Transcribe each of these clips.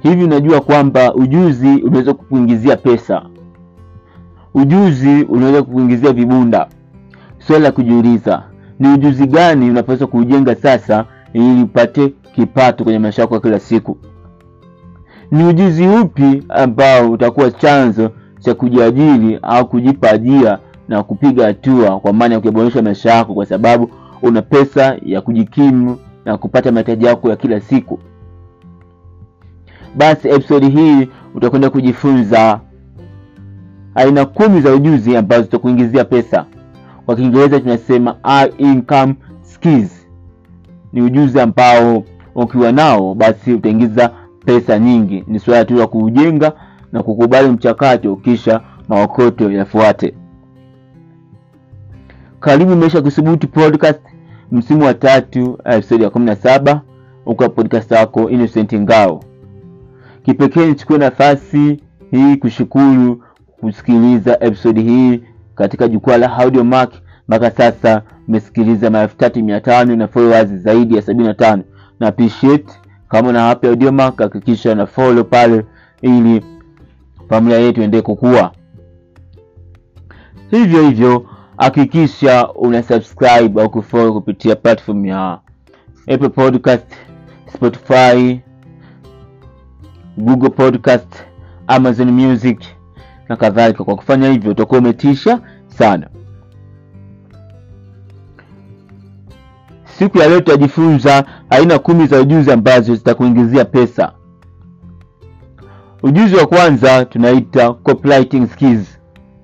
hivi unajua kwamba ujuzi unaweza kukuingizia pesa ujuzi unaweza kukuingizia vibunda swali la kujiuliza ni ujuzi gani unapaswa kuujenga sasa ili upate kipato kwenye maisha yako ya kila siku ni ujuzi upi ambao utakuwa chanzo cha kujiajiri au kujipa ajira na kupiga hatua kwa maana ya kuyaboresha maisha yako kwa sababu una pesa ya kujikimu na kupata mahitaji yako ya kila siku basi episodi hii utakwenda kujifunza aina kumi za ujuzi ambazo zitakuingizia pesa kwa kiingereza tunasema high income skills ni ujuzi ambao ukiwa nao basi utaingiza pesa nyingi ni suala tu la kuujenga na kukubali mchakato kisha maokoto yafuate karibu maisha kusubuti podcast msimu wa tatu episodi ya kumi na saba uka podcast yako innocent ngao kipekee nichukue nafasi hii kushukuru kusikiliza episodi hii katika jukwaa la audiomark mpaka sasa umesikiliza maelfu tatu mia tano na followers zaidi ya sabini na tano na appreciate kama una hapi audiomark hakikisha na follow pale ili familia yetu endee kukua hivyo hivyo hakikisha una subscribe au kufollow kupitia platform ya apple podcast spotify google podcast amazon music na kadhalika kwa kufanya hivyo utakuwa umetisha sana siku ya leo tutajifunza aina kumi za ujuzi ambazo zitakuingizia pesa ujuzi wa kwanza tunaita copywriting skills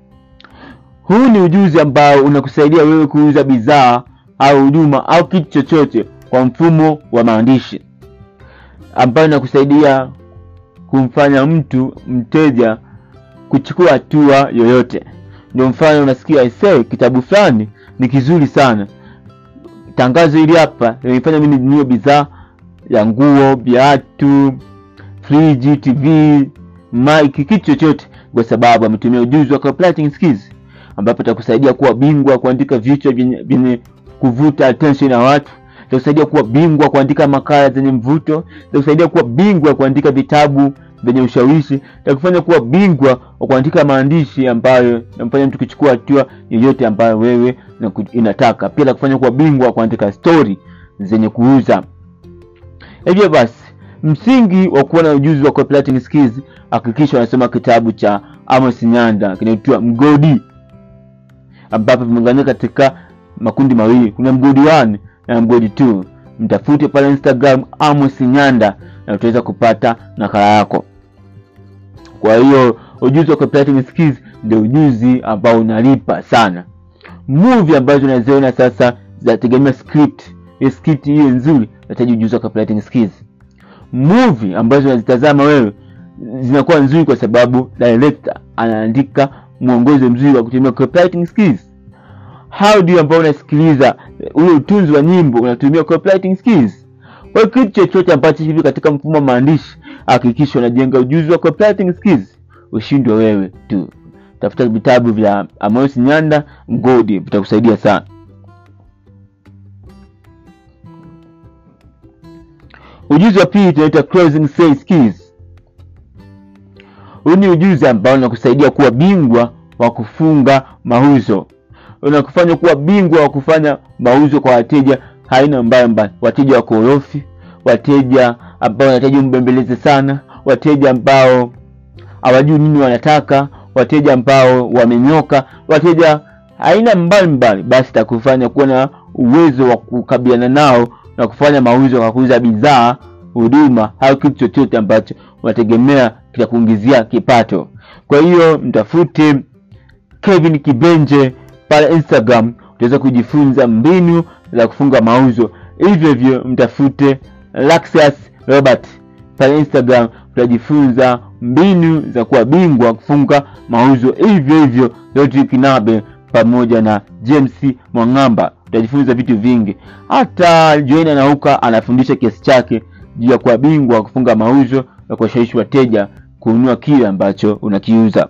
huu ni ujuzi ambao unakusaidia wewe kuuza bidhaa au huduma au kitu chochote kwa mfumo wa maandishi ambayo inakusaidia kumfanya mtu mteja kuchukua hatua yoyote ndio mfano unasikia ise kitabu fulani ni kizuri sana tangazo hili hapa limefanya mimi ninunue bidhaa ya nguo viatu friji tv mike kitu chochote kwa sababu ametumia ujuzi wa copywriting skills ambapo itakusaidia kuwa bingwa kuandika vichwa vyenye kuvuta attention ya watu itakusaidia kuwa bingwa kuandika makala zenye mvuto itakusaidia kuwa bingwa kuandika vitabu vyenye ushawishi itakufanya kuwa bingwa wa kuandika maandishi ambayo namfanya mtu kuchukua hatua yoyote ambayo wewe inataka pia itakufanya kuwa bingwa wa kuandika stori zenye kuuza hivyo basi msingi wa kuwa na ujuzi wa copywriting skills hakikisha unasoma kitabu cha amos nyanda kinaitwa mgodi ambapo vimegawanyika katika makundi mawili kuna mgodi 1 na mgodi 2 mtafute pale instagram amos nyanda na utaweza kupata nakala yako kwa hiyo ujuzi wa copywriting skills ndio ujuzi ambao unalipa sana movie ambazo unaziona sasa zinategemea script hiyo script hiyo nzuri nahitaji ujuzi wa copywriting skills movie ambazo unazitazama wewe zinakuwa nzuri kwa sababu director anaandika mwongozo mzuri wa kutumia copywriting skills audio ambao unasikiliza ule utunzi wa nyimbo unatumia copywriting skills kwa hiyo kitu chochote ambacho hivi katika mfumo wa maandishi hakikisha unajenga ujuzi wa copywriting skills ushindwe wewe tu tafuta vitabu vya amos nyanda mgodi vitakusaidia sana ujuzi wa pili tunaita closing sales skills huu ni ujuzi ambao unakusaidia kuwa bingwa wa kufunga mauzo unakufanya kuwa bingwa wa kufanya mauzo kwa wateja aina mbalimbali wateja wakorofi wateja ambao wanahitaji mbembeleze sana wateja ambao hawajui nini wanataka wateja ambao wamenyoka wateja aina mbalimbali basi takufanya kuwa na uwezo wa kukabiliana nao na kufanya mauzo kwa kuuza bidhaa huduma au kitu chochote ambacho unategemea kitakuingizia kipato kwa hiyo mtafute kevin kibenje pale instagram utaweza kujifunza mbinu za kufunga mauzo hivyo hivyo mtafute Laxius robert pale instagram utajifunza mbinu za kuwa bingwa kufunga mauzo hivyo hivyo Rodrick Nabe pamoja na James Mwang'amba utajifunza vitu vingi hata Joina Nauka anafundisha kiasi chake juu ya kuwa bingwa kufunga mauzo na kuwashawishi wateja kununua kile ambacho unakiuza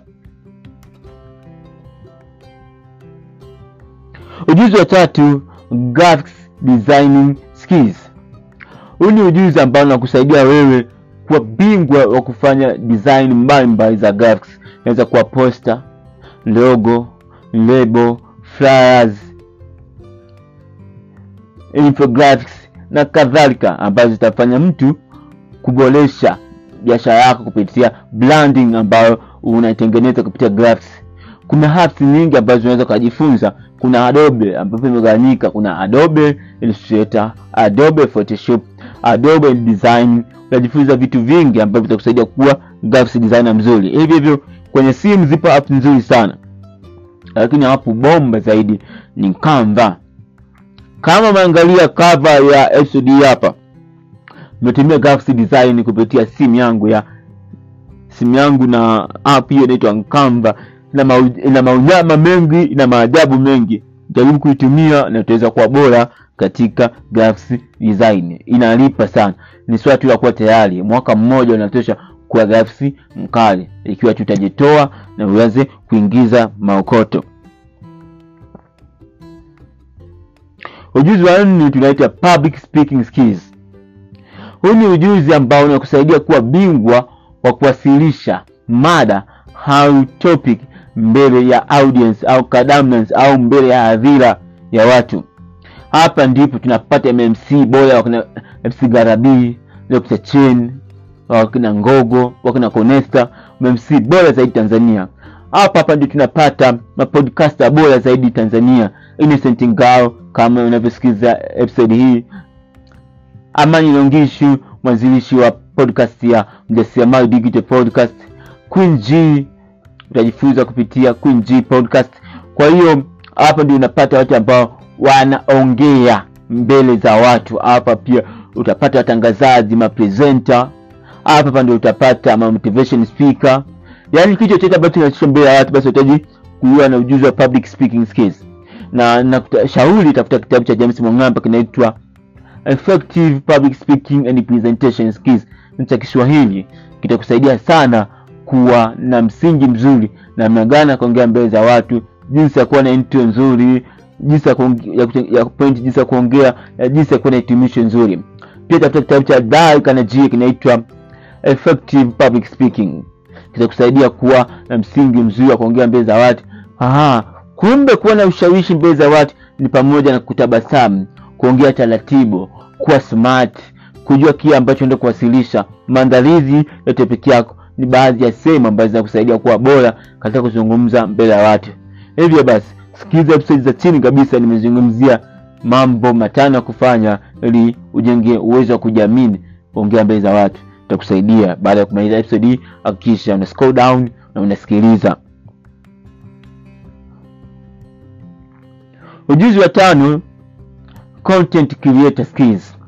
ujuzi wa tatu graphics designing skills huu ni ujuzi ambao unakusaidia wewe kuwa bingwa wa kufanya design mbalimbali za graphics. Inaweza kuwa poster, logo, label, flyers, infographics na kadhalika, ambazo zitafanya mtu kuboresha biashara yako kupitia branding ambayo unaitengeneza kupitia graphics. Kuna apps nyingi ambazo unaweza kujifunza. Kuna Adobe ambapo imegawanyika, kuna Adobe Illustrator, Adobe Photoshop, Adobe Design. Unajifunza vitu vingi ambavyo vitakusaidia kuwa graphics designer mzuri. Hivyo hivyo kwenye simu zipo apps nzuri sana, lakini app bomba zaidi ni Canva. Kama umeangalia cover ya episode hii hapa, nimetumia graphics design kupitia simu yangu ya simu yangu na app hiyo inaitwa Canva. Ina mau- ina maunyama mengi, ina maajabu mengi. Jaribu kuitumia na utaweza kuwa bora katika graphics design. Inalipa sana, ni swala tu la kuwa tayari. Mwaka mmoja unatosha kuwa graphics mkali, ikiwa tutajitoa na uweze kuingiza maokoto. Ujuzi wa nne tunaita public speaking skills. Huu ni ujuzi ambao unakusaidia kuwa bingwa wa kuwasilisha mada au topic mbele ya audience au kadamnance au mbele ya hadhira ya watu. Hapa ndipo tunapata MMC bora, wakina MC Garabi, Dr. Chen, wakina Ngogo, wakina Conesta, MMC bora zaidi Tanzania. Hapa hapa ndio tunapata mapodcaster bora zaidi Tanzania, Innocent Ngao kama unavyosikiza episode hii, Amani Longishu, mwanzilishi wa podcast ya Mjasiriamali Digital Podcast, Queen G, utajifunza kupitia Queen G Podcast. Kwa hiyo hapa ndio unapata watu ambao wanaongea mbele za watu. Hapa pia utapata watangazaji, mapresenter. Hapa hapa ndio utapata ma motivation speaker, yaani kitu chochote ambacho kinachosha mbele ya watu, basi unahitaji kuwa na ujuzi wa public speaking skills, na nakushauri tafuta kitabu cha James Mwang'amba kinaitwa Effective Public Speaking and Presentation Skills ni cha Kiswahili, kitakusaidia sana kuwa na msingi mzuri namna gani ya kuongea mbele za watu, jinsi ya kuwa na intro nzuri, jinsi ya kuonge- ya kute- ya point, jinsi ya kuongea, na jinsi ya kuwa na hitimisho nzuri. Pia tafuta kitabu cha Dale Carnegie kinaitwa Effective Public Speaking, kitakusaidia kuwa na msingi mzuri wa kuongea mbele za watu. Aha, kumbe kuwa na ushawishi mbele za watu ni pamoja na kutabasamu, kuongea taratibu, kuwa smart, kujua kile ambacho unaenda kuwasilisha. Maandalizi ya topic yako ni baadhi ya sehemu ambazo zinakusaidia kuwa bora katika kuzungumza mbele ya watu. Hivyo basi, sikiliza episode za chini kabisa, nimezungumzia mambo matano ya kufanya ili ujenge uwezo wa kujiamini kuongea mbele za watu. Itakusaidia. Baada ya kumaliza episode hii, hakikisha una scroll down na unasikiliza. Ujuzi wa tano, content creator skills.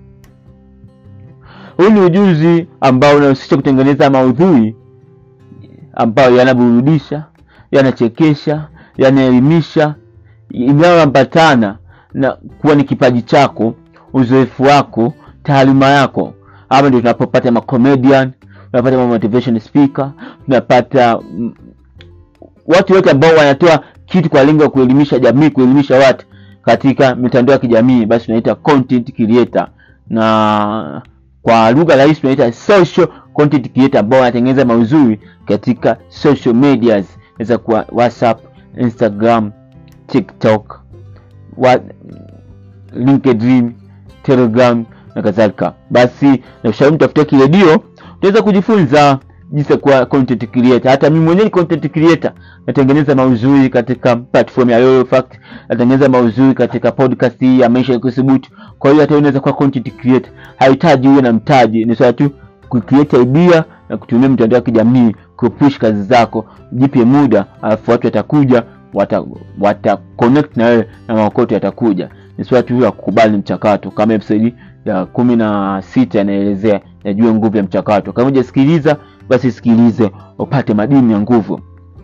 Huu ni ujuzi ambao unahusisha kutengeneza maudhui ambayo yanaburudisha, yanachekesha, yanaelimisha, inayoambatana na kuwa ni kipaji chako, uzoefu wako, taaluma yako. Hapa ndio tunapopata ma comedian, tunapata ma motivation speaker, tunapata mm, watu wote ambao wanatoa kitu kwa lengo la kuelimisha jamii, kuelimisha watu katika mitandao ya kijamii, basi tunaita content creator, na kwa lugha rahisi tunaita social content creator, ambao wanatengeneza maudhui katika social medias, inaweza kuwa WhatsApp, Instagram, TikTok, wa, LinkedIn, Telegram na kadhalika. Basi nakushauri mtafutie kiredio, utaweza kujifunza jinsi ya kuwa content creator. Hata mimi mwenyewe ni content creator, natengeneza maudhui katika platform ya Yoyo Fact, natengeneza maudhui katika podcast hii ya maisha ya kuthubutu. Kwa hiyo hata wewe unaweza kuwa content creator, hahitaji uwe na mtaji, ni swala tu kucreate idea na kutumia mitandao ya kijamii kupush kazi zako. Jipe muda, alafu watu watakuja, wata, wata connect na wewe na maokoto yatakuja. Ni swala tu la kukubali mchakato, kama episode ya kumi na sita inaelezea yajue nguvu ya mchakato. Kama hujasikiliza basi sikilize upate madini ya nguvu.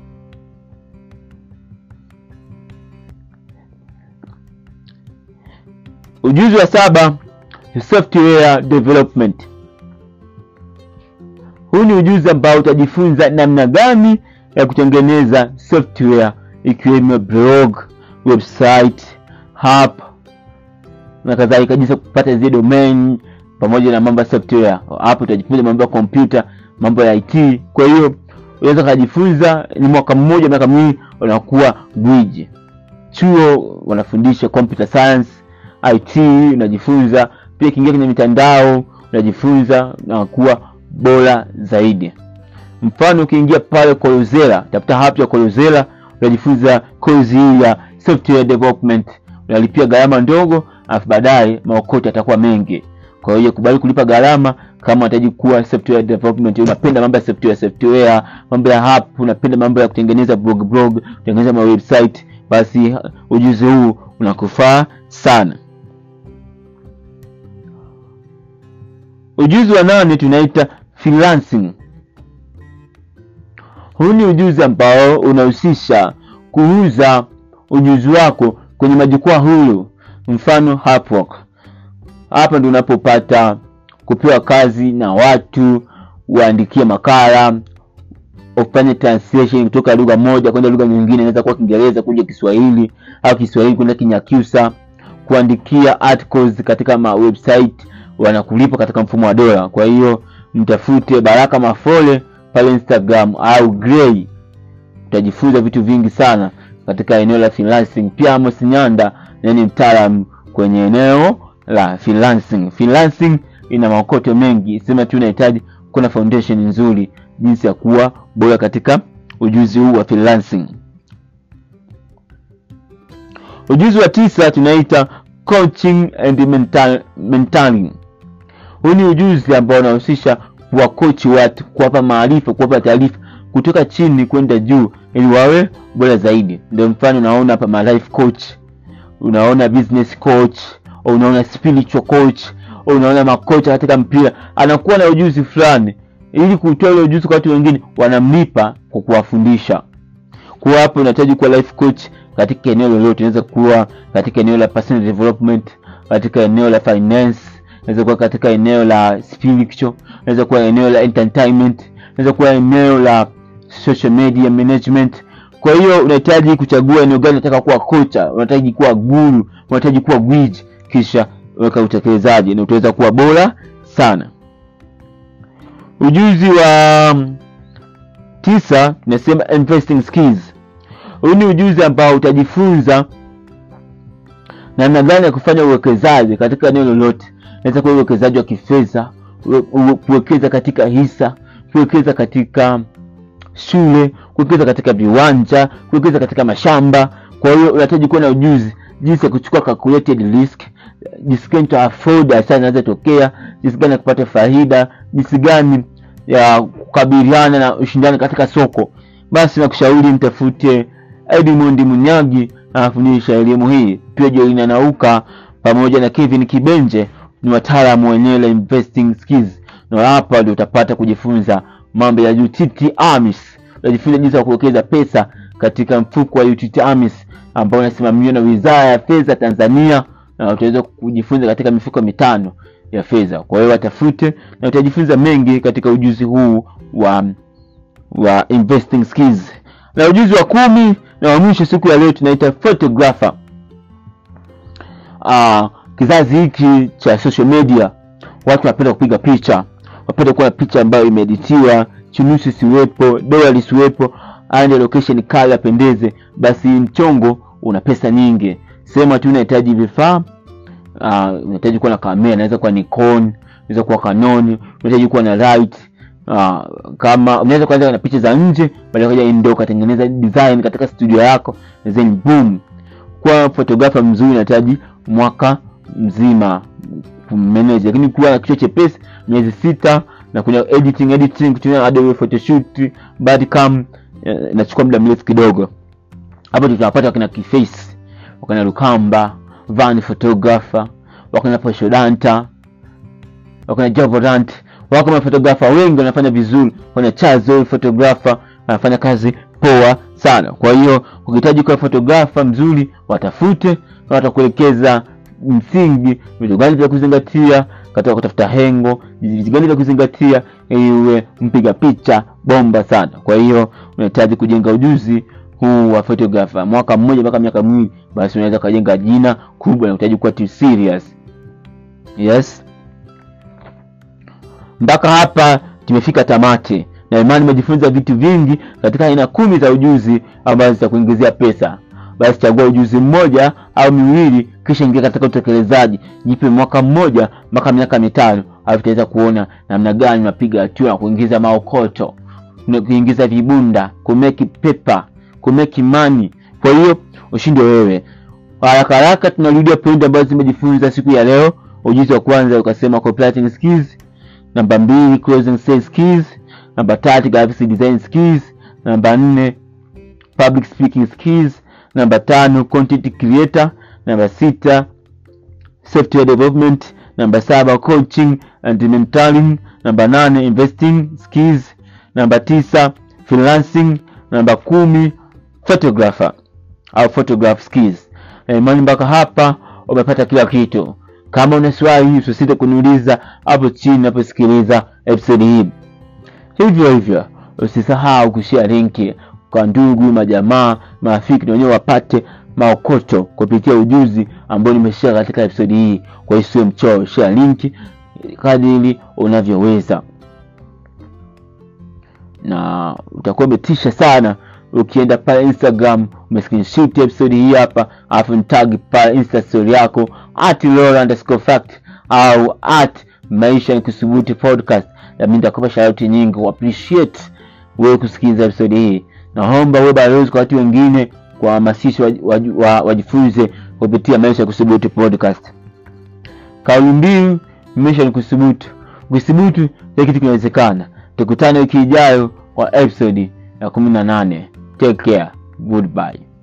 Ujuzi wa saba ni software development. Huu ni ujuzi ambao utajifunza namna gani ya kutengeneza software ikiwemo blog, website, app na kadhalika, jinsi ya kupata zile domain pamoja na mambo ya software. Hapo utajifunza mambo ya kompyuta, mambo ya IT. Kwa hiyo unaweza kujifunza, ni mwaka mmoja, miaka miwili, unakuwa gwiji. Chuo wanafundisha computer science, IT unajifunza pia, kiingia kwenye mitandao unajifunza na kuwa bora zaidi. Mfano, ukiingia pale Coursera, tafuta hapo ya Coursera, unajifunza kozi hii ya software development, unalipia gharama ndogo, alafu baadaye maokoto yatakuwa mengi. Kwa hiyo kubali kulipa gharama kama unahitaji kuwa software development, unapenda mambo ya software software, mambo ya app, unapenda mambo ya kutengeneza blog blog, kutengeneza ma website, basi ujuzi huu unakufaa sana. Ujuzi wa nane tunaita freelancing. Huu ni ujuzi ambao unahusisha kuuza ujuzi wako kwenye majukwaa huru, mfano Upwork. Hapa ndio unapopata kupewa kazi na watu, uandikie makala, ufanye translation kutoka lugha moja kwenda lugha nyingine, inaweza kuwa Kiingereza kuja Kiswahili au Kiswahili kwenda Kinyakyusa, kuandikia articles katika ma website, wanakulipa katika mfumo wa dola. Kwa hiyo mtafute Baraka Mafole pale Instagram au Gray, utajifunza vitu vingi sana katika eneo la freelancing. Pia Amos Nyanda ni mtaalamu kwenye eneo la freelancing. Freelancing ina maokoto mengi, sema tu unahitaji kuwa na foundation nzuri, jinsi ya kuwa bora katika ujuzi huu wa freelancing. Ujuzi wa tisa tunaita coaching and mental, mentoring. Huu ni ujuzi ambao unahusisha kuwakochi watu, kuwapa maarifa, kuwapa taarifa kutoka chini kwenda juu ili wawe bora zaidi. Ndio mfano unaona hapa ma life coach, unaona business coach, unaona spiritual coach, unaona makocha katika mpira, anakuwa na ujuzi fulani, ili kutoa ile ujuzi kwa watu wengine, wanamlipa kwa kuwafundisha. Kwa hapo unahitaji kuwa life coach katika eneo lolote, inaweza kuwa katika eneo la personal development, katika eneo la finance, inaweza kuwa katika eneo la spiritual, inaweza kuwa eneo la entertainment, inaweza kuwa eneo la social media management. Kwa hiyo unahitaji kuchagua eneo gani unataka kuwa kocha, unahitaji kuwa guru, unahitaji kuwa gwiji, kisha weka utekelezaji na utaweza kuwa bora sana. Ujuzi wa tisa tunasema investing skills. Huu ni ujuzi ambao utajifunza namna gani ya kufanya uwekezaji katika eneo lolote. Inaweza kuwa uwekezaji wa kifedha, kuwekeza katika hisa, kuwekeza katika shule, kuwekeza katika viwanja, kuwekeza katika mashamba. Kwa hiyo unahitaji kuwa na ujuzi jinsi ya kuchukua calculated risk, jinsi gani to afford hasara inaweza tokea, jinsi gani ya kupata faida, jinsi gani ya kukabiliana na ushindani katika soko. Basi nakushauri mtafute Edmund Munyagi anafundisha elimu hii. Pia Joina Nauka pamoja na Kevin Kibenje ni wataalamu wa eneo la investing skills, na hapa ndio utapata kujifunza mambo ya UTT AMIS. Utajifunza jinsi ya kuwekeza pesa katika mfuko wa UTT AMIS ambao unasimamiwa na Wizara ya Fedha Tanzania, na utaweza kujifunza katika mifuko mitano ya fedha. Kwa hiyo watafute na utajifunza mengi katika ujuzi huu wa wa investing skills. Na ujuzi wa kumi na wa mwisho siku ya leo tunaita photographer. Ah, kizazi hiki cha social media watu wanapenda kupiga picha, wanapenda kuwa na picha ambayo imeeditiwa, chunusi siwepo, dola lisiwepo, and location kali apendeze. Basi mchongo una pesa nyingi, sema tu unahitaji vifaa uh, unahitaji kuwa na kamera, inaweza kuwa Nikon, inaweza kuwa Canon, unahitaji kuwa na light uh, kama unaweza kuanza na picha za nje, baadaye kaja indoor katengeneza design katika studio yako, then boom. Kwa photographer mzuri unahitaji mwaka mzima kumanage, lakini kuwa na kichwa chepesi miezi sita, na kuna editing editing kutumia Adobe Photoshop, Badcam inachukua muda mrefu kidogo. Hapo tunapata wakina Kiface, wakina Lukamba, Van photographer, wakina Poshodanta, wakina Javorant, wako mafotografa wengi wanafanya vizuri, wana Chazo photographer anafanya kazi poa sana. Kwa hiyo ukihitaji kuwa fotografa mzuri, watafute na watakuelekeza msingi, vitu gani vya kuzingatia katika kutafuta hengo, vitu gani vya kuzingatia ili uwe mpiga picha bomba sana. Kwa hiyo unahitaji kujenga ujuzi huu wa photographer mwaka mmoja mpaka miaka miwili, basi unaweza kujenga jina kubwa na unahitaji kuwa too serious. Yes. mpaka hapa tumefika tamati na imani umejifunza vitu vingi katika aina kumi za ujuzi ambazo zitakuingizia pesa basi chagua ujuzi mmoja au miwili kisha ingia katika utekelezaji jipe mwaka mmoja mpaka miaka mitano alafu utaweza kuona namna gani unapiga hatua na kuingiza maokoto na kuingiza vibunda kumeki pepa kumeki mani kwa hiyo ushindi wewe haraka haraka tunarudia pointi ambazo zimejifunza siku ya leo ujuzi wa kwanza ukasema copywriting skills namba mbili closing sales skills namba tatu graphics design skills namba nne public speaking skills namba tano content creator namba sita software development namba saba coaching and mentoring namba nane investing skills namba tisa freelancing namba kumi photographer au photograph skills na imani mpaka hapa umepata kila kitu kama una swali usisite kuniuliza hapo chini unaposikiliza episode hii hivyo hivyo usisahau kushare linki kwa ndugu majamaa marafiki na wenyewe wapate maokoto kupitia ujuzi ambao nimeshare katika episode hii kwa hiyo sio mchoro share linki kadiri unavyoweza na utakuwa umetisha sana ukienda pale instagram umescreenshot episode hii hapa alafu nitag pale insta story yako at Laura underscore fact au at maisha ni kusubuti podcast nami nitakupa shauti nyingi appreciate wewe kusikiliza episode hii naomba wewe balozi kwa watu wengine kuwahamasisha wajifunze wa, wa, wajifunze kupitia maisha ya kusubuti podcast kauli mbiu maisha ni kusubutu ukisubutu kila kitu kinawezekana tukutane wiki ijayo kwa episode ya kumi na nane take care goodbye